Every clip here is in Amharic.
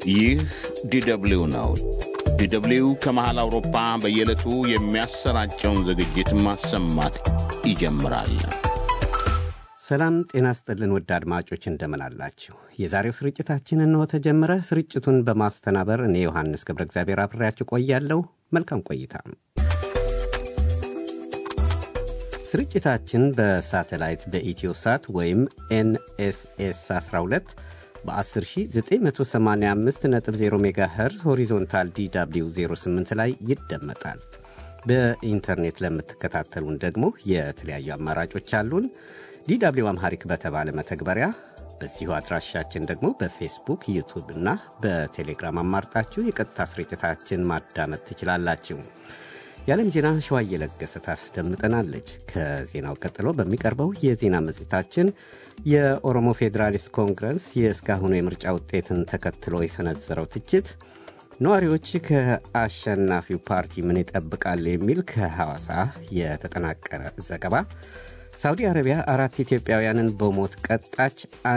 ይህ ዲደብሊው ነው። ዲደብሊው ከመሃል አውሮፓ በየዕለቱ የሚያሰራጨውን ዝግጅት ማሰማት ይጀምራል። ሰላም ጤና ስጥልን ውድ አድማጮች እንደምን አላችሁ? የዛሬው ስርጭታችን እንሆ ተጀመረ። ስርጭቱን በማስተናበር እኔ ዮሐንስ ገብረ እግዚአብሔር አብሬያችሁ ቆያለሁ። መልካም ቆይታ። ስርጭታችን በሳተላይት በኢትዮ ሳት ወይም ኤንኤስኤስ 12 በ10985.0 ሜጋሄርዝ ሆሪዞንታል ዲw 08 ላይ ይደመጣል። በኢንተርኔት ለምትከታተሉን ደግሞ የተለያዩ አማራጮች አሉን። ዲw አምሃሪክ በተባለ መተግበሪያ በዚሁ አድራሻችን ደግሞ በፌስቡክ ዩቱብ እና በቴሌግራም አማርጣችሁ የቀጥታ ስርጭታችን ማዳመጥ ትችላላችሁ። የዓለም ዜና ሸዋ እየለገሰ ታስደምጠናለች። ከዜናው ቀጥሎ በሚቀርበው የዜና መጽሔታችን የኦሮሞ ፌዴራሊስት ኮንግረስ የእስካሁኑ የምርጫ ውጤትን ተከትሎ የሰነዘረው ትችት፣ ነዋሪዎች ከአሸናፊው ፓርቲ ምን ይጠብቃል የሚል ከሐዋሳ የተጠናቀረ ዘገባ፣ ሳውዲ አረቢያ አራት ኢትዮጵያውያንን በሞት ቀጣች፣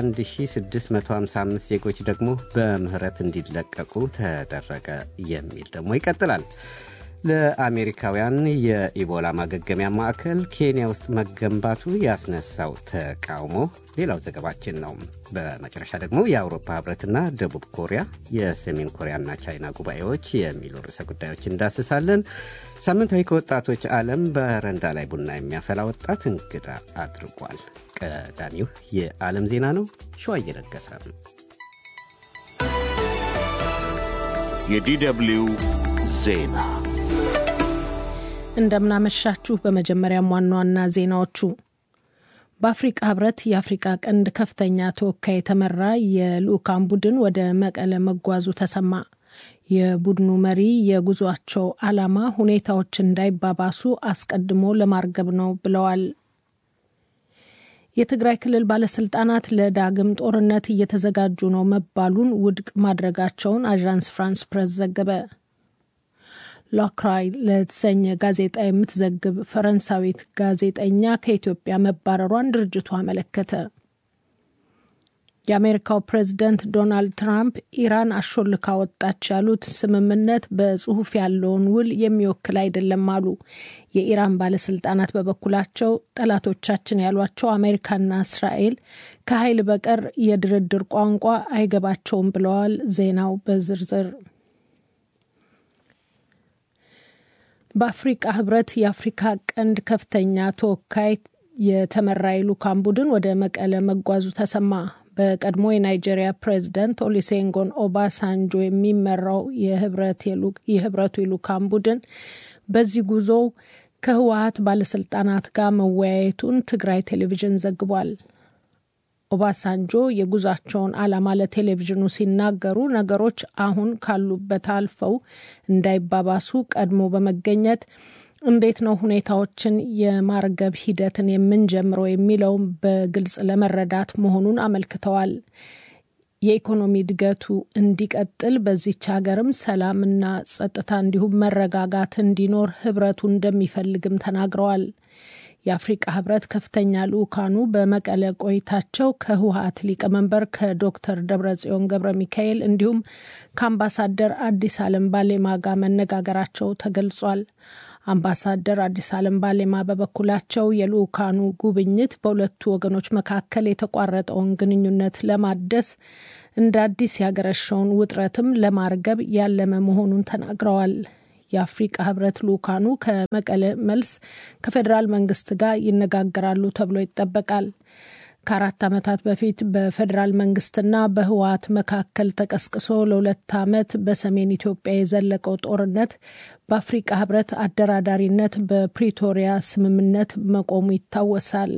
1655 ዜጎች ደግሞ በምህረት እንዲለቀቁ ተደረገ የሚል ደግሞ ይቀጥላል። ለአሜሪካውያን የኢቦላ ማገገሚያ ማዕከል ኬንያ ውስጥ መገንባቱ ያስነሳው ተቃውሞ ሌላው ዘገባችን ነው። በመጨረሻ ደግሞ የአውሮፓ ህብረትና ደቡብ ኮሪያ፣ የሰሜን ኮሪያና ቻይና ጉባኤዎች የሚሉ ርዕሰ ጉዳዮች እንዳስሳለን። ሳምንታዊ ከወጣቶች ዓለም በረንዳ ላይ ቡና የሚያፈላ ወጣት እንግዳ አድርጓል። ቀዳሚው የዓለም ዜና ነው። ሸዋ እየለገሰ የዲደብሊው ዜና እንደምናመሻችሁ። በመጀመሪያም ዋና ዋና ዜናዎቹ በአፍሪቃ ህብረት የአፍሪቃ ቀንድ ከፍተኛ ተወካይ የተመራ የልዑካን ቡድን ወደ መቀለ መጓዙ ተሰማ። የቡድኑ መሪ የጉዟቸው ዓላማ ሁኔታዎች እንዳይባባሱ አስቀድሞ ለማርገብ ነው ብለዋል። የትግራይ ክልል ባለስልጣናት ለዳግም ጦርነት እየተዘጋጁ ነው መባሉን ውድቅ ማድረጋቸውን አዣንስ ፍራንስ ፕሬስ ዘገበ። ሎክራይ ለተሰኘ ጋዜጣ የምትዘግብ ፈረንሳዊት ጋዜጠኛ ከኢትዮጵያ መባረሯን ድርጅቱ አመለከተ። የአሜሪካው ፕሬዝደንት ዶናልድ ትራምፕ ኢራን አሾልካ ወጣች ያሉት ስምምነት በጽሁፍ ያለውን ውል የሚወክል አይደለም አሉ። የኢራን ባለስልጣናት በበኩላቸው ጠላቶቻችን ያሏቸው አሜሪካና እስራኤል ከኃይል በቀር የድርድር ቋንቋ አይገባቸውም ብለዋል። ዜናው በዝርዝር በአፍሪቃ ህብረት የአፍሪካ ቀንድ ከፍተኛ ተወካይ የተመራ የልዑካን ቡድን ወደ መቀለ መጓዙ ተሰማ። በቀድሞ የናይጄሪያ ፕሬዝደንት ኦሊሴንጎን ኦባሳንጆ የሚመራው የህብረቱ የልዑካን ቡድን በዚህ ጉዞው ከህወሀት ባለስልጣናት ጋር መወያየቱን ትግራይ ቴሌቪዥን ዘግቧል። ኦባሳንጆ የጉዟቸውን ዓላማ ለቴሌቪዥኑ ሲናገሩ ነገሮች አሁን ካሉበት አልፈው እንዳይባባሱ ቀድሞ በመገኘት እንዴት ነው ሁኔታዎችን የማርገብ ሂደትን የምንጀምረው የሚለውን በግልጽ ለመረዳት መሆኑን አመልክተዋል። የኢኮኖሚ እድገቱ እንዲቀጥል በዚች ሀገርም ሰላምና ጸጥታ እንዲሁም መረጋጋት እንዲኖር ህብረቱ እንደሚፈልግም ተናግረዋል። የአፍሪቃ ህብረት ከፍተኛ ልዑካኑ በመቀለ ቆይታቸው ከህወሀት ሊቀመንበር ከዶክተር ደብረጽዮን ገብረ ሚካኤል እንዲሁም ከአምባሳደር አዲስ አለም ባሌማ ጋር መነጋገራቸው ተገልጿል። አምባሳደር አዲስ አለም ባሌማ በበኩላቸው የልዑካኑ ጉብኝት በሁለቱ ወገኖች መካከል የተቋረጠውን ግንኙነት ለማደስ እንደ አዲስ ያገረሸውን ውጥረትም ለማርገብ ያለመ መሆኑን ተናግረዋል። የአፍሪቃ ህብረት ልዑካኑ ከመቀለ መልስ ከፌዴራል መንግስት ጋር ይነጋገራሉ ተብሎ ይጠበቃል። ከአራት ዓመታት በፊት በፌዴራል መንግስትና በህወሀት መካከል ተቀስቅሶ ለሁለት ዓመት በሰሜን ኢትዮጵያ የዘለቀው ጦርነት በአፍሪቃ ህብረት አደራዳሪነት በፕሪቶሪያ ስምምነት መቆሙ ይታወሳል።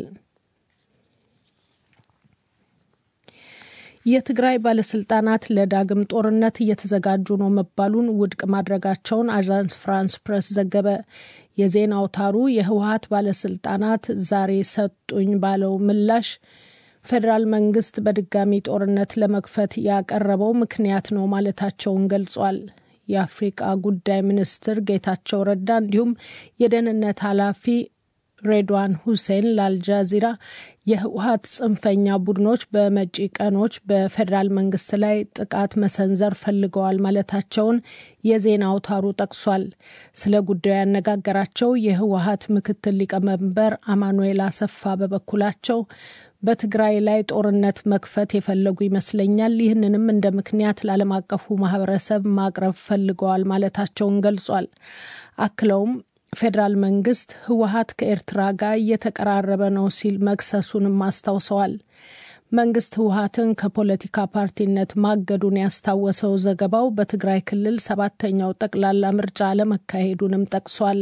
የትግራይ ባለስልጣናት ለዳግም ጦርነት እየተዘጋጁ ነው መባሉን ውድቅ ማድረጋቸውን አዣንስ ፍራንስ ፕሬስ ዘገበ። የዜና አውታሩ የህወሀት ባለስልጣናት ዛሬ ሰጡኝ ባለው ምላሽ ፌዴራል መንግስት በድጋሚ ጦርነት ለመክፈት ያቀረበው ምክንያት ነው ማለታቸውን ገልጿል። የአፍሪቃ ጉዳይ ሚኒስትር ጌታቸው ረዳ እንዲሁም የደህንነት ኃላፊ ሬድዋን ሁሴን ለአልጃዚራ የህወሀት ጽንፈኛ ቡድኖች በመጪ ቀኖች በፌዴራል መንግስት ላይ ጥቃት መሰንዘር ፈልገዋል ማለታቸውን የዜና አውታሩ ጠቅሷል። ስለ ጉዳዩ ያነጋገራቸው የህወሀት ምክትል ሊቀመንበር አማኑኤል አሰፋ በበኩላቸው በትግራይ ላይ ጦርነት መክፈት የፈለጉ ይመስለኛል። ይህንንም እንደ ምክንያት ለዓለም አቀፉ ማህበረሰብ ማቅረብ ፈልገዋል ማለታቸውን ገልጿል። አክለውም ፌዴራል መንግስት ህወሀት ከኤርትራ ጋር እየተቀራረበ ነው ሲል መክሰሱንም አስታውሰዋል። መንግስት ህወሀትን ከፖለቲካ ፓርቲነት ማገዱን ያስታወሰው ዘገባው በትግራይ ክልል ሰባተኛው ጠቅላላ ምርጫ አለመካሄዱንም ጠቅሷል።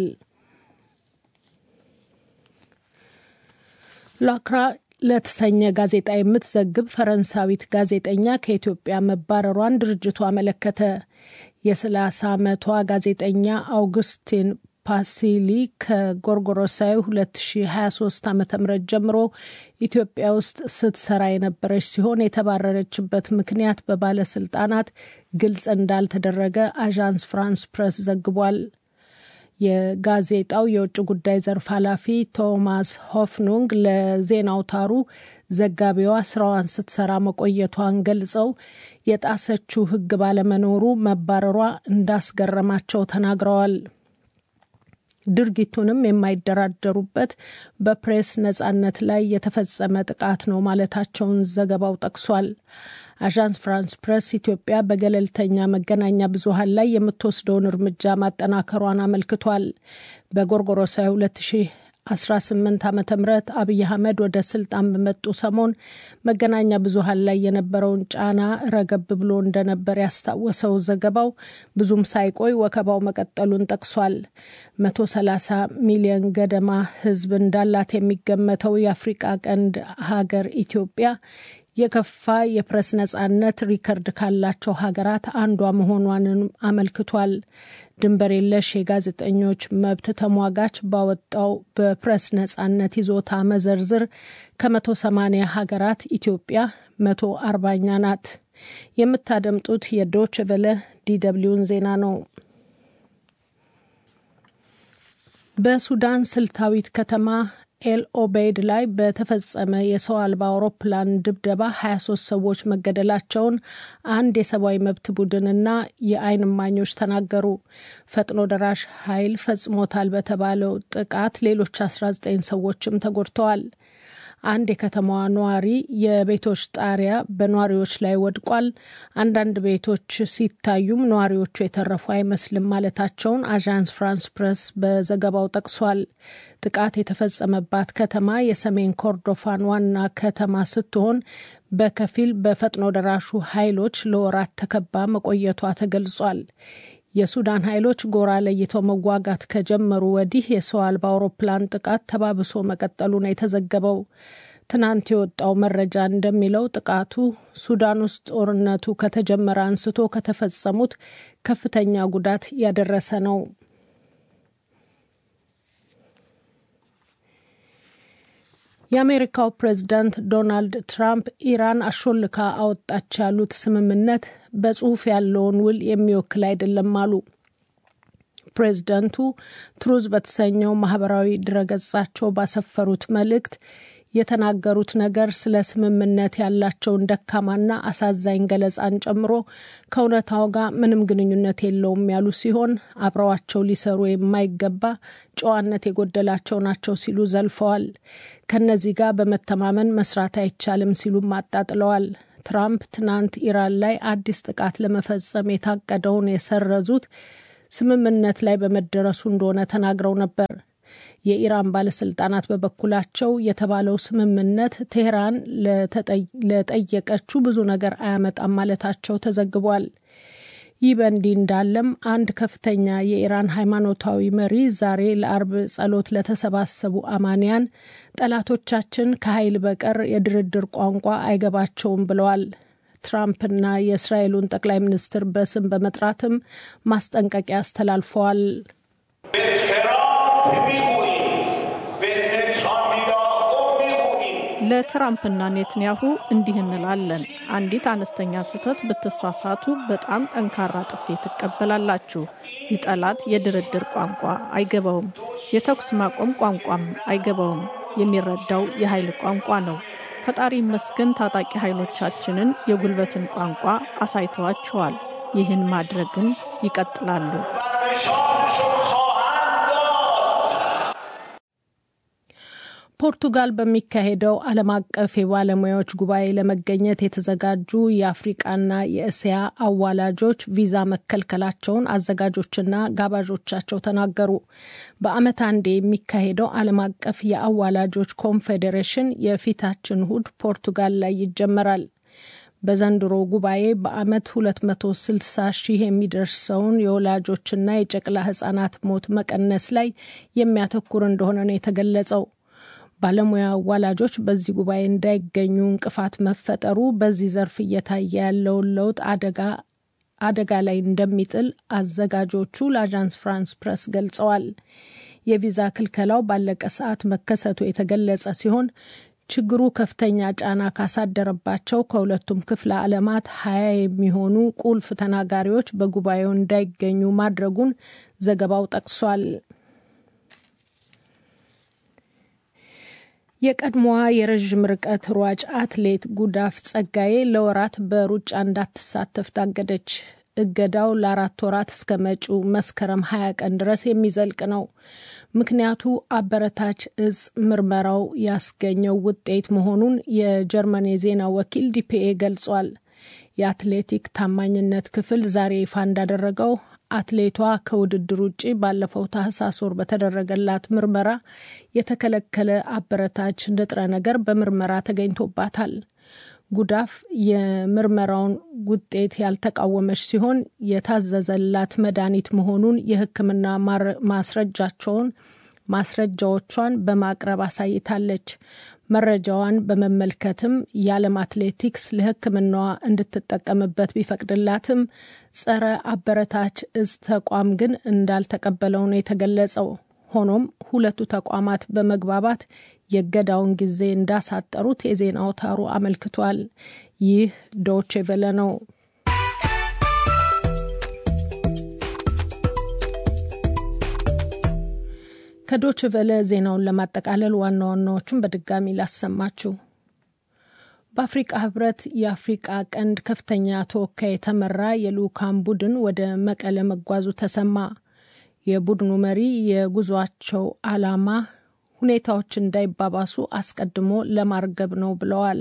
ላክራ ለተሰኘ ጋዜጣ የምትዘግብ ፈረንሳዊት ጋዜጠኛ ከኢትዮጵያ መባረሯን ድርጅቱ አመለከተ። የ30 ዓመቷ ጋዜጠኛ አውግስቲን ፓሲሊ ከጎርጎሮሳዊ 2023 ዓ ም ጀምሮ ኢትዮጵያ ውስጥ ስትሰራ የነበረች ሲሆን የተባረረችበት ምክንያት በባለስልጣናት ግልጽ እንዳልተደረገ አዣንስ ፍራንስ ፕሬስ ዘግቧል። የጋዜጣው የውጭ ጉዳይ ዘርፍ ኃላፊ ቶማስ ሆፍኑንግ ለዜና አውታሩ ዘጋቢዋ ስራዋን ስትሰራ መቆየቷን ገልጸው የጣሰችው ሕግ ባለመኖሩ መባረሯ እንዳስገረማቸው ተናግረዋል። ድርጊቱንም የማይደራደሩበት በፕሬስ ነጻነት ላይ የተፈጸመ ጥቃት ነው ማለታቸውን ዘገባው ጠቅሷል። አዣንስ ፍራንስ ፕሬስ ኢትዮጵያ በገለልተኛ መገናኛ ብዙኃን ላይ የምትወስደውን እርምጃ ማጠናከሯን አመልክቷል። በጎርጎሮሳዊ 2018 ዓ ም አብይ አህመድ ወደ ስልጣን በመጡ ሰሞን መገናኛ ብዙኃን ላይ የነበረውን ጫና ረገብ ብሎ እንደነበር ያስታወሰው ዘገባው ብዙም ሳይቆይ ወከባው መቀጠሉን ጠቅሷል። 130 ሚሊዮን ገደማ ሕዝብ እንዳላት የሚገመተው የአፍሪቃ ቀንድ ሀገር ኢትዮጵያ የከፋ የፕሬስ ነጻነት ሪከርድ ካላቸው ሀገራት አንዷ መሆኗንም አመልክቷል። ድንበር የለሽ የጋዜጠኞች መብት ተሟጋች ባወጣው በፕሬስ ነጻነት ይዞታ መዘርዝር ከመቶ ሰማኒያ ሀገራት ኢትዮጵያ መቶ አርባኛ ናት። የምታደምጡት የዶች ቨለ ዲደብሊውን ዜና ነው። በሱዳን ስልታዊት ከተማ ኤል ኦቤይድ ላይ በተፈጸመ የሰው አልባ አውሮፕላን ድብደባ 23 ሰዎች መገደላቸውን አንድ የሰብአዊ መብት ቡድንና የዓይን እማኞች ተናገሩ። ፈጥኖ ደራሽ ኃይል ፈጽሞታል በተባለው ጥቃት ሌሎች 19 ሰዎችም ተጎድተዋል። አንድ የከተማዋ ነዋሪ የቤቶች ጣሪያ በነዋሪዎች ላይ ወድቋል፣ አንዳንድ ቤቶች ሲታዩም ነዋሪዎቹ የተረፉ አይመስልም ማለታቸውን አዣንስ ፍራንስ ፕሬስ በዘገባው ጠቅሷል። ጥቃት የተፈጸመባት ከተማ የሰሜን ኮርዶፋን ዋና ከተማ ስትሆን በከፊል በፈጥኖ ደራሹ ኃይሎች ለወራት ተከባ መቆየቷ ተገልጿል። የሱዳን ኃይሎች ጎራ ለይተው መዋጋት ከጀመሩ ወዲህ የሰው አልባ አውሮፕላን ጥቃት ተባብሶ መቀጠሉ ነው የተዘገበው። ትናንት የወጣው መረጃ እንደሚለው ጥቃቱ ሱዳን ውስጥ ጦርነቱ ከተጀመረ አንስቶ ከተፈጸሙት ከፍተኛ ጉዳት ያደረሰ ነው። የአሜሪካው ፕሬዝዳንት ዶናልድ ትራምፕ ኢራን አሾልካ አወጣች ያሉት ስምምነት በጽሁፍ ያለውን ውል የሚወክል አይደለም አሉ። ፕሬዝዳንቱ ትሩዝ በተሰኘው ማህበራዊ ድረገጻቸው ባሰፈሩት መልእክት የተናገሩት ነገር ስለ ስምምነት ያላቸውን ደካማና አሳዛኝ ገለጻን ጨምሮ ከእውነታው ጋር ምንም ግንኙነት የለውም ያሉ ሲሆን አብረዋቸው ሊሰሩ የማይገባ ጨዋነት የጎደላቸው ናቸው ሲሉ ዘልፈዋል። ከነዚህ ጋር በመተማመን መስራት አይቻልም ሲሉም አጣጥለዋል። ትራምፕ ትናንት ኢራን ላይ አዲስ ጥቃት ለመፈጸም የታቀደውን የሰረዙት ስምምነት ላይ በመደረሱ እንደሆነ ተናግረው ነበር። የኢራን ባለስልጣናት በበኩላቸው የተባለው ስምምነት ቴህራን ለጠየቀችው ብዙ ነገር አያመጣም ማለታቸው ተዘግቧል። ይህ በእንዲህ እንዳለም አንድ ከፍተኛ የኢራን ሃይማኖታዊ መሪ ዛሬ ለአርብ ጸሎት ለተሰባሰቡ አማንያን ጠላቶቻችን ከኃይል በቀር የድርድር ቋንቋ አይገባቸውም ብለዋል። ትራምፕና የእስራኤሉን ጠቅላይ ሚኒስትር በስም በመጥራትም ማስጠንቀቂያ አስተላልፈዋል። ለትራምፕና ኔትንያሁ እንዲህ እንላለን። አንዲት አነስተኛ ስህተት ብትሳሳቱ በጣም ጠንካራ ጥፊ ትቀበላላችሁ። ይህ ጠላት የድርድር ቋንቋ አይገባውም፣ የተኩስ ማቆም ቋንቋም አይገባውም። የሚረዳው የኃይል ቋንቋ ነው። ፈጣሪ ይመስገን ታጣቂ ኃይሎቻችንን የጉልበትን ቋንቋ አሳይተዋቸዋል። ይህን ማድረግን ይቀጥላሉ። ፖርቱጋል በሚካሄደው ዓለም አቀፍ የባለሙያዎች ጉባኤ ለመገኘት የተዘጋጁ የአፍሪቃና የእስያ አዋላጆች ቪዛ መከልከላቸውን አዘጋጆችና ጋባዦቻቸው ተናገሩ። በዓመት አንዴ የሚካሄደው ዓለም አቀፍ የአዋላጆች ኮንፌዴሬሽን የፊታችን እሁድ ፖርቱጋል ላይ ይጀመራል። በዘንድሮ ጉባኤ በዓመት 260 ሺህ የሚደርሰውን የወላጆችና የጨቅላ ሕጻናት ሞት መቀነስ ላይ የሚያተኩር እንደሆነ ነው የተገለጸው። ባለሙያ አዋላጆች በዚህ ጉባኤ እንዳይገኙ እንቅፋት መፈጠሩ በዚህ ዘርፍ እየታየ ያለውን ለውጥ አደጋ አደጋ ላይ እንደሚጥል አዘጋጆቹ ለአዣንስ ፍራንስ ፕረስ ገልጸዋል። የቪዛ ክልከላው ባለቀ ሰዓት መከሰቱ የተገለጸ ሲሆን ችግሩ ከፍተኛ ጫና ካሳደረባቸው ከሁለቱም ክፍለ ዓለማት ሀያ የሚሆኑ ቁልፍ ተናጋሪዎች በጉባኤው እንዳይገኙ ማድረጉን ዘገባው ጠቅሷል። የቀድሞዋ የረዥም ርቀት ሯጭ አትሌት ጉዳፍ ጸጋዬ ለወራት በሩጫ እንዳትሳተፍ ታገደች። እገዳው ለአራት ወራት እስከ መጪው መስከረም ሀያ ቀን ድረስ የሚዘልቅ ነው። ምክንያቱ አበረታች እጽ ምርመራው ያስገኘው ውጤት መሆኑን የጀርመን የዜና ወኪል ዲፒኤ ገልጿል። የአትሌቲክ ታማኝነት ክፍል ዛሬ ይፋ እንዳደረገው አትሌቷ ከውድድር ውጭ ባለፈው ታህሳስ ወር በተደረገላት ምርመራ የተከለከለ አበረታች ንጥረ ነገር በምርመራ ተገኝቶባታል። ጉዳፍ የምርመራውን ውጤት ያልተቃወመች ሲሆን የታዘዘላት መድኃኒት መሆኑን የሕክምና ማስረጃቸውን ማስረጃዎቿን በማቅረብ አሳይታለች። መረጃዋን በመመልከትም የዓለም አትሌቲክስ ለሕክምናዋ እንድትጠቀምበት ቢፈቅድላትም ጸረ አበረታች እጽ ተቋም ግን እንዳልተቀበለው ነው የተገለጸው። ሆኖም ሁለቱ ተቋማት በመግባባት የእገዳውን ጊዜ እንዳሳጠሩት የዜና አውታሩ አመልክቷል። ይህ ዶቼ ቬለ ነው። ከዶች ቨለ ዜናውን ለማጠቃለል ዋና ዋናዎቹን በድጋሚ ላሰማችሁ። በአፍሪቃ ህብረት የአፍሪቃ ቀንድ ከፍተኛ ተወካይ የተመራ የልዑካን ቡድን ወደ መቀለ መጓዙ ተሰማ። የቡድኑ መሪ የጉዟቸው ዓላማ ሁኔታዎች እንዳይባባሱ አስቀድሞ ለማርገብ ነው ብለዋል።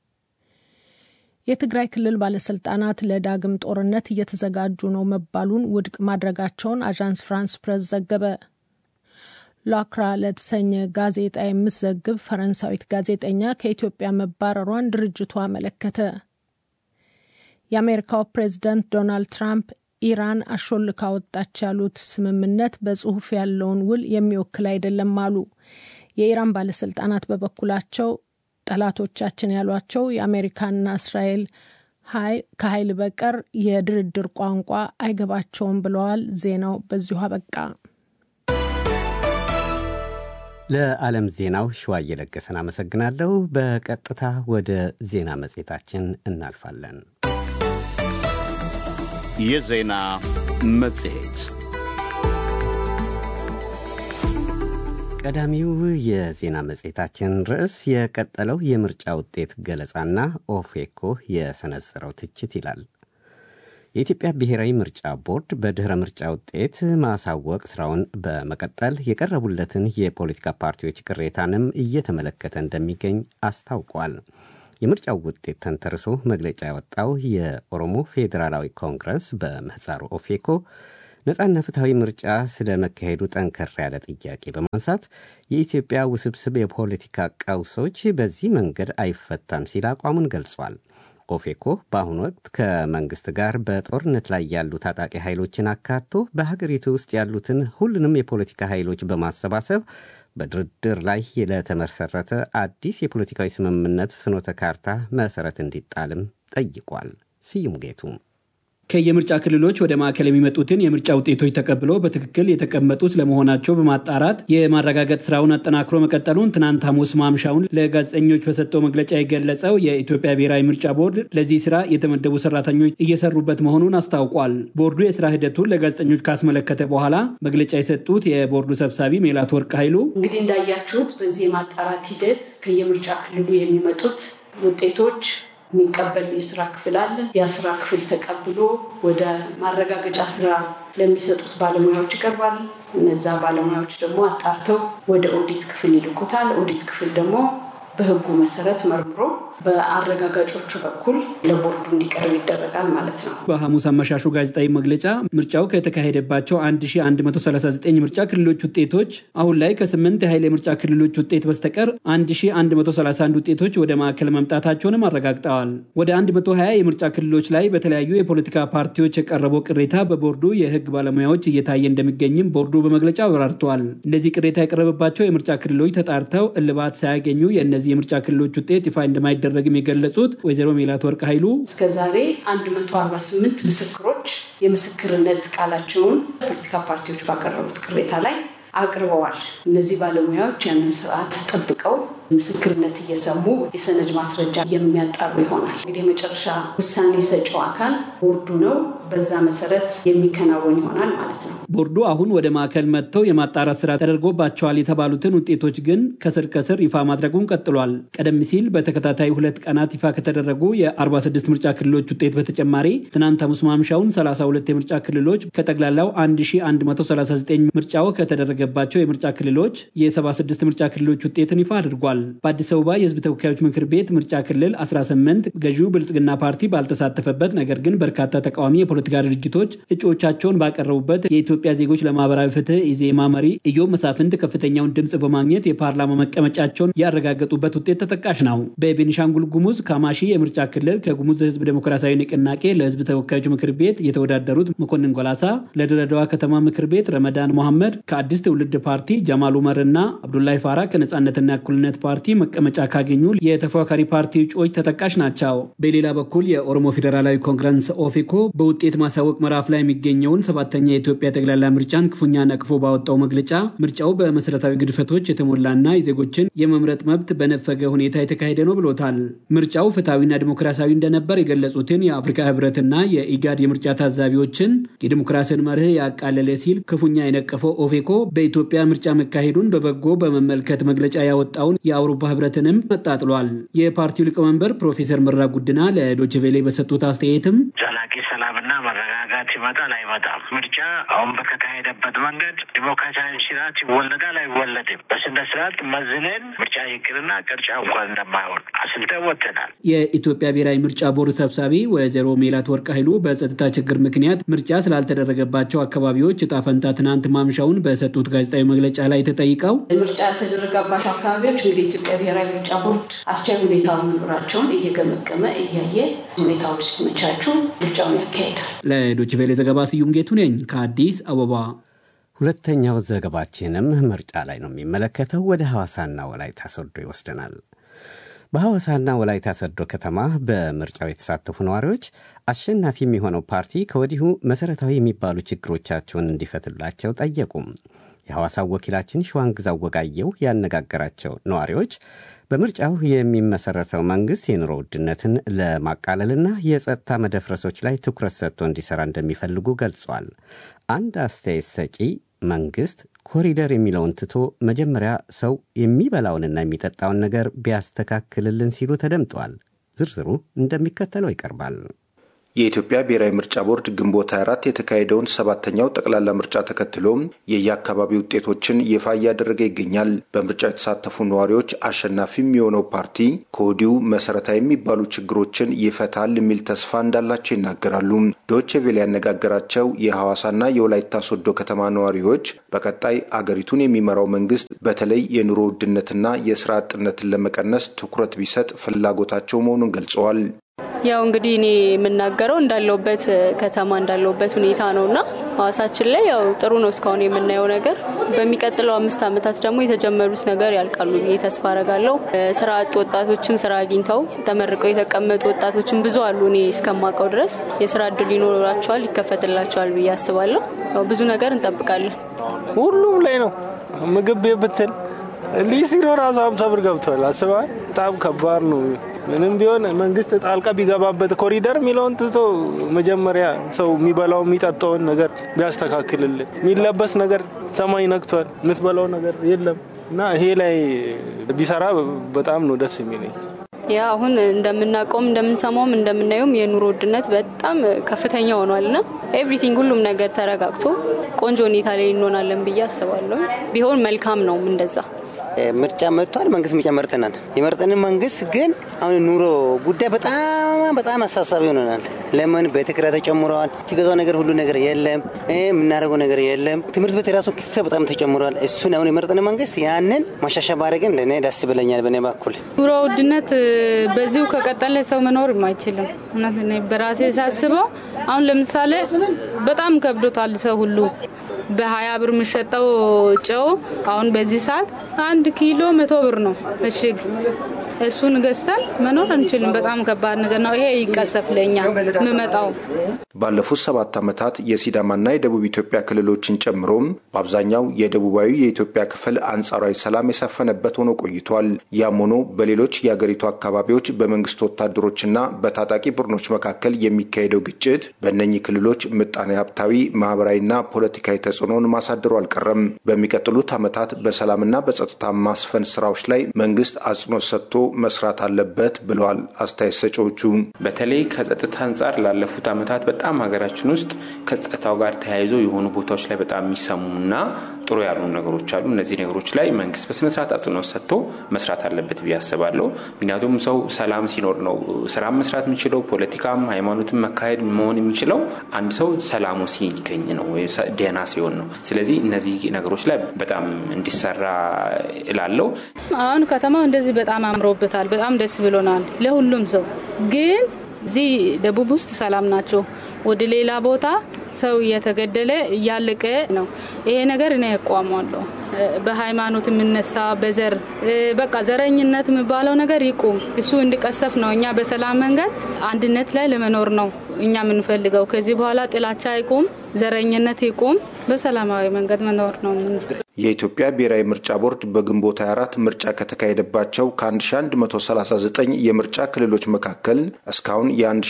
የትግራይ ክልል ባለስልጣናት ለዳግም ጦርነት እየተዘጋጁ ነው መባሉን ውድቅ ማድረጋቸውን አዣንስ ፍራንስ ፕሬስ ዘገበ። ላክራ ለተሰኘ ጋዜጣ የምትዘግብ ፈረንሳዊት ጋዜጠኛ ከኢትዮጵያ መባረሯን ድርጅቱ አመለከተ። የአሜሪካው ፕሬዝዳንት ዶናልድ ትራምፕ ኢራን አሾልካ ወጣች ያሉት ስምምነት በጽሁፍ ያለውን ውል የሚወክል አይደለም አሉ። የኢራን ባለስልጣናት በበኩላቸው ጠላቶቻችን ያሏቸው የአሜሪካና እስራኤል ከኃይል በቀር የድርድር ቋንቋ አይገባቸውም ብለዋል። ዜናው በዚሁ አበቃ። ለዓለም ዜናው ሸዋ እየለገሰን አመሰግናለሁ። በቀጥታ ወደ ዜና መጽሔታችን እናልፋለን። የዜና መጽሔት ቀዳሚው የዜና መጽሔታችን ርዕስ የቀጠለው የምርጫ ውጤት ገለጻና ኦፌኮ የሰነዘረው ትችት ይላል። የኢትዮጵያ ብሔራዊ ምርጫ ቦርድ በድኅረ ምርጫ ውጤት ማሳወቅ ስራውን በመቀጠል የቀረቡለትን የፖለቲካ ፓርቲዎች ቅሬታንም እየተመለከተ እንደሚገኝ አስታውቋል። የምርጫው ውጤት ተንተርሶ መግለጫ ያወጣው የኦሮሞ ፌዴራላዊ ኮንግረስ በምህፃሩ ኦፌኮ ነጻና ፍትሐዊ ምርጫ ስለ መካሄዱ ጠንከር ያለ ጥያቄ በማንሳት የኢትዮጵያ ውስብስብ የፖለቲካ ቀውሶች በዚህ መንገድ አይፈታም ሲል አቋሙን ገልጿል። ኦፌኮ በአሁኑ ወቅት ከመንግስት ጋር በጦርነት ላይ ያሉ ታጣቂ ኃይሎችን አካቶ በሀገሪቱ ውስጥ ያሉትን ሁሉንም የፖለቲካ ኃይሎች በማሰባሰብ በድርድር ላይ ለተመሰረተ አዲስ የፖለቲካዊ ስምምነት ፍኖተ ካርታ መሰረት እንዲጣልም ጠይቋል። ስዩም ጌቱ ከየምርጫ ክልሎች ወደ ማዕከል የሚመጡትን የምርጫ ውጤቶች ተቀብሎ በትክክል የተቀመጡ ስለመሆናቸው በማጣራት የማረጋገጥ ስራውን አጠናክሮ መቀጠሉን ትናንት ሐሙስ ማምሻውን ለጋዜጠኞች በሰጠው መግለጫ የገለጸው የኢትዮጵያ ብሔራዊ ምርጫ ቦርድ ለዚህ ስራ የተመደቡ ሰራተኞች እየሰሩበት መሆኑን አስታውቋል። ቦርዱ የስራ ሂደቱን ለጋዜጠኞች ካስመለከተ በኋላ መግለጫ የሰጡት የቦርዱ ሰብሳቢ ሜላት ወርቅ ኃይሉ እንግዲህ እንዳያችሁት በዚህ የማጣራት ሂደት ከየምርጫ ክልሉ የሚመጡት ውጤቶች የሚቀበል የስራ ክፍል አለ። ያ ስራ ክፍል ተቀብሎ ወደ ማረጋገጫ ስራ ለሚሰጡት ባለሙያዎች ይቀርባል። እነዛ ባለሙያዎች ደግሞ አጣርተው ወደ ኦዲት ክፍል ይልኩታል። ኦዲት ክፍል ደግሞ በሕጉ መሰረት መርምሮ በአረጋጋጮቹ በኩል ለቦርዱ እንዲቀርብ ይደረጋል ማለት ነው። በሐሙስ አመሻሹ ጋዜጣዊ መግለጫ ምርጫው ከተካሄደባቸው 1139 ምርጫ ክልሎች ውጤቶች አሁን ላይ ከስምንት የኃይል የምርጫ ክልሎች ውጤት በስተቀር 1131 ውጤቶች ወደ ማዕከል መምጣታቸውንም አረጋግጠዋል። ወደ 120 የምርጫ ክልሎች ላይ በተለያዩ የፖለቲካ ፓርቲዎች የቀረበው ቅሬታ በቦርዱ የህግ ባለሙያዎች እየታየ እንደሚገኝም ቦርዱ በመግለጫ አብራርተዋል። እነዚህ ቅሬታ የቀረበባቸው የምርጫ ክልሎች ተጣርተው እልባት ሳያገኙ የእነዚህ የምርጫ ክልሎች ውጤት ይፋ እንደማይደረግም የገለጹት ወይዘሮ ሜላት ወርቅ ኃይሉ እስከ ዛሬ 148 ምስክሮች የምስክርነት ቃላቸውን ፖለቲካ ፓርቲዎች ባቀረቡት ቅሬታ ላይ አቅርበዋል። እነዚህ ባለሙያዎች ያንን ስርዓት ጠብቀው ምስክርነት እየሰሙ የሰነድ ማስረጃ የሚያጣሩ ይሆናል። እንግዲህ የመጨረሻ ውሳኔ ሰጪው አካል ቦርዱ ነው። በዛ መሰረት የሚከናወን ይሆናል ማለት ነው። ቦርዱ አሁን ወደ ማዕከል መጥተው የማጣራት ስራ ተደርጎባቸዋል የተባሉትን ውጤቶች ግን ከስር ከስር ይፋ ማድረጉን ቀጥሏል። ቀደም ሲል በተከታታይ ሁለት ቀናት ይፋ ከተደረጉ የ46 ምርጫ ክልሎች ውጤት በተጨማሪ ትናንት ሐሙስ ማምሻውን 32 የምርጫ ክልሎች ከጠቅላላው 1139 ምርጫው ከተደረገባቸው የምርጫ ክልሎች የ76 ምርጫ ክልሎች ውጤትን ይፋ አድርጓል። በአዲስ አበባ የሕዝብ ተወካዮች ምክር ቤት ምርጫ ክልል 18 ገዢው ብልጽግና ፓርቲ ባልተሳተፈበት ነገር ግን በርካታ ተቃዋሚ የፖለቲካ ድርጅቶች እጩዎቻቸውን ባቀረቡበት የኢትዮጵያ ዜጎች ለማህበራዊ ፍትህ ኢዜማ መሪ ኢዮብ መሳፍንት ከፍተኛውን ድምፅ በማግኘት የፓርላማ መቀመጫቸውን ያረጋገጡበት ውጤት ተጠቃሽ ነው። በቤኒሻንጉል ጉሙዝ ካማሺ የምርጫ ክልል ከጉሙዝ ሕዝብ ዴሞክራሲያዊ ንቅናቄ ለሕዝብ ተወካዮች ምክር ቤት የተወዳደሩት መኮንን ጎላሳ፣ ለድሬዳዋ ከተማ ምክር ቤት ረመዳን መሐመድ፣ ከአዲስ ትውልድ ፓርቲ ጀማል ኡመር እና አብዱላይ ፋራ ከነጻነትና እኩልነት ፓርቲ መቀመጫ ካገኙ የተፎካካሪ ፓርቲ እጩዎች ተጠቃሽ ናቸው። በሌላ በኩል የኦሮሞ ፌዴራላዊ ኮንግረስ ኦፌኮ በውጤት ማሳወቅ ምዕራፍ ላይ የሚገኘውን ሰባተኛ የኢትዮጵያ ጠቅላላ ምርጫን ክፉኛ ነቅፎ ባወጣው መግለጫ ምርጫው በመሰረታዊ ግድፈቶች የተሞላና የዜጎችን የመምረጥ መብት በነፈገ ሁኔታ የተካሄደ ነው ብሎታል። ምርጫው ፍትሐዊና ዲሞክራሲያዊ እንደነበር የገለጹትን የአፍሪካ ህብረትና የኢጋድ የምርጫ ታዛቢዎችን የዲሞክራሲን መርህ ያቃለለ ሲል ክፉኛ የነቀፈው ኦፌኮ በኢትዮጵያ ምርጫ መካሄዱን በበጎ በመመልከት መግለጫ ያወጣውን የአውሮፓ ህብረትንም አጣጥሏል። የፓርቲው ሊቀመንበር ፕሮፌሰር መራ ጉድና ለዶችቬሌ በሰጡት አስተያየትም ዘላቂ ሰላምና መረጋጋት ይመጣል አይመጣም፣ ምርጫ አሁን በተካሄደበት መንገድ ዲሞክራሲያዊ ስርዓት ይወለዳል አይወለድም፣ በስነ ስርዓት መዝነን ምርጫ ይቅርና ቅርጫ እንኳን እንደማይሆን አስልተን ወጥተናል። የኢትዮጵያ ብሔራዊ ምርጫ ቦርድ ሰብሳቢ ወይዘሮ ሜላት ወርቅ ኃይሉ በጸጥታ ችግር ምክንያት ምርጫ ስላልተደረገባቸው አካባቢዎች እጣ ፈንታ ትናንት ማምሻውን በሰጡት ጋዜጣዊ መግለጫ ላይ ተጠይቀው ምርጫ ያልተደረገባቸው አካባቢዎች እንግዲህ የኢትዮጵያ ብሔራዊ ምርጫ ቦርድ አስቻይ ሁኔታ መኖራቸውን እየገመገመ እያየ ሁኔታዎች ሲመቻቹ ምርጫውን ያካሄዳል። ለዶይቼ ቬለ ዘገባ ስዩም ጌቱ ነኝ ከአዲስ አበባ። ሁለተኛው ዘገባችንም ምርጫ ላይ ነው የሚመለከተው። ወደ ሐዋሳና ወላይታ ሶዶ ይወስደናል። በሐዋሳና ወላይታ ሶዶ ከተማ በምርጫው የተሳተፉ ነዋሪዎች አሸናፊ የሚሆነው ፓርቲ ከወዲሁ መሠረታዊ የሚባሉ ችግሮቻቸውን እንዲፈትላቸው ጠየቁም። የሐዋሳው ወኪላችን ሸዋንግዛው ወጋየው ያነጋገራቸው ነዋሪዎች በምርጫው የሚመሰረተው መንግሥት የኑሮ ውድነትን ለማቃለልና የጸጥታ መደፍረሶች ላይ ትኩረት ሰጥቶ እንዲሠራ እንደሚፈልጉ ገልጿል። አንድ አስተያየት ሰጪ መንግሥት ኮሪደር የሚለውን ትቶ መጀመሪያ ሰው የሚበላውንና የሚጠጣውን ነገር ቢያስተካክልልን ሲሉ ተደምጠዋል። ዝርዝሩ እንደሚከተለው ይቀርባል። የኢትዮጵያ ብሔራዊ ምርጫ ቦርድ ግንቦት 24 የተካሄደውን ሰባተኛው ጠቅላላ ምርጫ ተከትሎም የየአካባቢ ውጤቶችን ይፋ እያደረገ ይገኛል። በምርጫው የተሳተፉ ነዋሪዎች አሸናፊ የሚሆነው ፓርቲ ከወዲሁ መሰረታዊ የሚባሉ ችግሮችን ይፈታል የሚል ተስፋ እንዳላቸው ይናገራሉ። ዶቼ ቬለ ያነጋገራቸው የሐዋሳና የወላይታ ሶዶ ከተማ ነዋሪዎች በቀጣይ አገሪቱን የሚመራው መንግስት በተለይ የኑሮ ውድነትና የስራ አጥነትን ለመቀነስ ትኩረት ቢሰጥ ፍላጎታቸው መሆኑን ገልጸዋል። ያው እንግዲህ እኔ የምናገረው እንዳለውበት ከተማ እንዳለውበት ሁኔታ ነው እና ሀዋሳችን ላይ ያው ጥሩ ነው እስካሁን የምናየው ነገር። በሚቀጥለው አምስት ዓመታት ደግሞ የተጀመሩት ነገር ያልቃሉ ብዬ ተስፋ አረጋለሁ። ስራ አጥ ወጣቶችም ስራ አግኝተው ተመርቀው የተቀመጡ ወጣቶችም ብዙ አሉ። እኔ እስከማውቀው ድረስ የስራ እድል ይኖራቸዋል፣ ይከፈትላቸዋል ብዬ አስባለሁ። ያው ብዙ ነገር እንጠብቃለን። ሁሉም ላይ ነው ምግብ ብትል ሊስትሮ ራሱ ሀምሳ ብር ገብቷል። አስበዋል። በጣም ከባድ ነው። ምንም ቢሆን መንግስት ጣልቃ ቢገባበት ኮሪደር የሚለውን ትቶ መጀመሪያ ሰው የሚበላው የሚጠጣውን ነገር ቢያስተካክልልን። የሚለበስ ነገር ሰማይ ነክቷል። የምትበላው ነገር የለም እና ይሄ ላይ ቢሰራ በጣም ነው ደስ የሚለኝ። ያ አሁን እንደምናውቀውም እንደምንሰማውም እንደምናየውም የኑሮ ውድነት በጣም ከፍተኛ ሆኗል ና ኤቭሪቲንግ ሁሉም ነገር ተረጋግቶ ቆንጆ ሁኔታ ላይ እንሆናለን ብዬ አስባለሁ። ቢሆን መልካም ነው። እንደዛ ምርጫ መጥቷል። መንግስት ምርጫ መርጠናል። የመርጠንን መንግስት ግን አሁን ኑሮ ጉዳይ በጣም በጣም አሳሳቢ ሆነናል። ለምን ቤት ኪራይ ተጨምረዋል። ትገዛው ነገር ሁሉ ነገር የለም። የምናደርገው ነገር የለም። ትምህርት ቤት የራሱ ክፍያ በጣም ተጨምረዋል። እሱን አሁን የመርጠን መንግስት ያንን ማሻሻ ባረግን ለእኔ ደስ ብለኛል። በእኔ በኩል ኑሮ ውድነት በዚሁ ከቀጠለ ሰው መኖር አይችልም። እውነት በራሴ ሳስበው አሁን ለምሳሌ በጣም ከብዶታል ሰው ሁሉ በሀያ ብር የሚሸጠው ጨው አሁን በዚህ ሰዓት አንድ ኪሎ መቶ ብር ነው እሽግ። እሱን ገዝተን መኖር አንችልም። በጣም ከባድ ነገር ነው። ይሄ ይቀሰፍ ለኛ የምመጣው ባለፉት ሰባት ዓመታት የሲዳማና የደቡብ ኢትዮጵያ ክልሎችን ጨምሮም በአብዛኛው የደቡባዊ የኢትዮጵያ ክፍል አንጻራዊ ሰላም የሰፈነበት ሆኖ ቆይቷል። ያም ሆኖ በሌሎች የአገሪቱ አካባቢዎች በመንግስት ወታደሮችና በታጣቂ ቡድኖች መካከል የሚካሄደው ግጭት በእነኚህ ክልሎች ምጣኔ ሀብታዊ፣ ማህበራዊና ፖለቲካዊ ተጽዕኖን ማሳደሩ አልቀረም። በሚቀጥሉት ዓመታት በሰላምና በጸጥታ ማስፈን ስራዎች ላይ መንግስት አጽንኦት ሰጥቶ መስራት አለበት ብለዋል አስተያየት ሰጪዎቹ። በተለይ ከጸጥታ አንጻር ላለፉት ዓመታት በጣም ሀገራችን ውስጥ ከጸጥታው ጋር ተያይዞ የሆኑ ቦታዎች ላይ በጣም የሚሰሙና ጥሩ ያሉ ነገሮች አሉ። እነዚህ ነገሮች ላይ መንግስት በስነስርዓት አጽንኦት ሰጥቶ መስራት አለበት ብዬ አስባለሁ። ምክንያቱም ሰው ሰላም ሲኖር ነው ስራ መስራት የሚችለው፣ ፖለቲካም ሃይማኖትም መካሄድ መሆን የሚችለው አንድ ሰው ሰላሙ ሲገኝ ነው፣ ደህና ሲሆን ነው። ስለዚህ እነዚህ ነገሮች ላይ በጣም እንዲሰራ እላለሁ። አሁን ከተማው እንደዚህ በጣም አምሮበታል። በጣም ደስ ብሎናል ለሁሉም ሰው ግን እዚህ ደቡብ ውስጥ ሰላም ናቸው። ወደ ሌላ ቦታ ሰው እየተገደለ እያለቀ ነው። ይሄ ነገር እኔ ያቋሟለሁ። በሃይማኖት የምነሳ በዘር በቃ ዘረኝነት የሚባለው ነገር ይቁም። እሱ እንዲቀሰፍ ነው። እኛ በሰላም መንገድ አንድነት ላይ ለመኖር ነው እኛ የምንፈልገው። ከዚህ በኋላ ጥላቻ ይቁም፣ ዘረኝነት ይቁም። በሰላማዊ መንገድ መኖር ነው። የኢትዮጵያ ብሔራዊ ምርጫ ቦርድ በግንቦት 24 ምርጫ ከተካሄደባቸው ከ1139 የምርጫ ክልሎች መካከል እስካሁን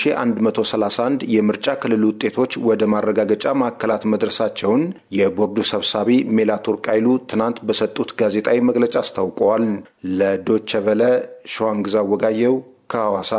የ1131 የምርጫ ክልል ውጤቶች ወደ ማረጋገጫ ማዕከላት መድረሳቸውን የቦርዱ ሰብሳቢ ሜላትወርቅ ኃይሉ ትናንት በሰጡት ጋዜጣዊ መግለጫ አስታውቀዋል። ለዶቸ ቨለ ሸዋንግዛ ወጋየው ከሐዋሳ።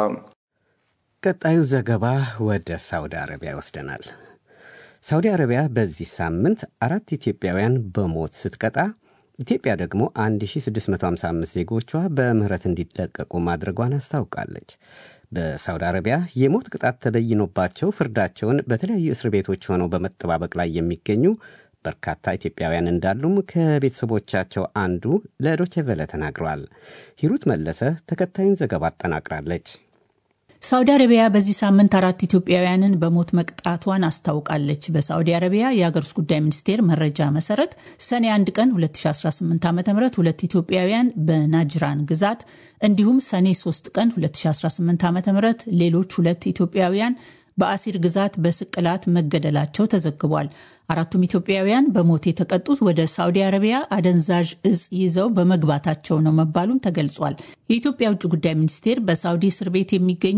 ቀጣዩ ዘገባ ወደ ሳውዲ አረቢያ ይወስደናል። ሳውዲ አረቢያ በዚህ ሳምንት አራት ኢትዮጵያውያን በሞት ስትቀጣ ኢትዮጵያ ደግሞ 1655 ዜጎቿ በምህረት እንዲለቀቁ ማድረጓን አስታውቃለች። በሳውዲ አረቢያ የሞት ቅጣት ተበይኖባቸው ፍርዳቸውን በተለያዩ እስር ቤቶች ሆነው በመጠባበቅ ላይ የሚገኙ በርካታ ኢትዮጵያውያን እንዳሉም ከቤተሰቦቻቸው አንዱ ለዶቼ ቬለ ተናግረዋል። ሂሩት መለሰ ተከታዩን ዘገባ አጠናቅራለች። ሳውዲ አረቢያ በዚህ ሳምንት አራት ኢትዮጵያውያንን በሞት መቅጣቷን አስታውቃለች። በሳውዲ አረቢያ የአገር ውስጥ ጉዳይ ሚኒስቴር መረጃ መሰረት ሰኔ 1 ቀን 2018 ዓ ም ሁለት ኢትዮጵያውያን በናጅራን ግዛት እንዲሁም ሰኔ 3 ቀን 2018 ዓ ም ሌሎች ሁለት ኢትዮጵያውያን በአሲር ግዛት በስቅላት መገደላቸው ተዘግቧል። አራቱም ኢትዮጵያውያን በሞት የተቀጡት ወደ ሳውዲ አረቢያ አደንዛዥ እጽ ይዘው በመግባታቸው ነው መባሉም ተገልጿል። የኢትዮጵያ ውጭ ጉዳይ ሚኒስቴር በሳውዲ እስር ቤት የሚገኙ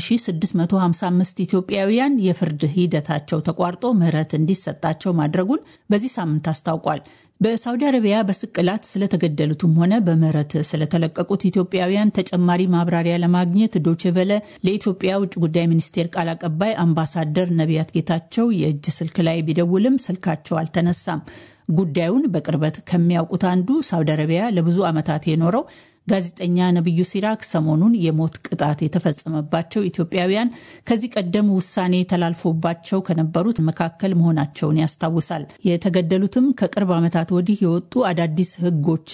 1655 ኢትዮጵያውያን የፍርድ ሂደታቸው ተቋርጦ ምህረት እንዲሰጣቸው ማድረጉን በዚህ ሳምንት አስታውቋል። በሳውዲ አረቢያ በስቅላት ስለተገደሉትም ሆነ በምህረት ስለተለቀቁት ኢትዮጵያውያን ተጨማሪ ማብራሪያ ለማግኘት ዶችቨለ ለኢትዮጵያ ውጭ ጉዳይ ሚኒስቴር ቃል አቀባይ አምባሳደር ነቢያት ጌታቸው የእጅ ስልክ ላይ ቢደውልም ስልካቸው አልተነሳም። ጉዳዩን በቅርበት ከሚያውቁት አንዱ ሳውዲ አረቢያ ለብዙ ዓመታት የኖረው ጋዜጠኛ ነቢዩ ሲራክ ሰሞኑን የሞት ቅጣት የተፈጸመባቸው ኢትዮጵያውያን ከዚህ ቀደም ውሳኔ ተላልፎባቸው ከነበሩት መካከል መሆናቸውን ያስታውሳል። የተገደሉትም ከቅርብ ዓመታት ወዲህ የወጡ አዳዲስ ሕጎች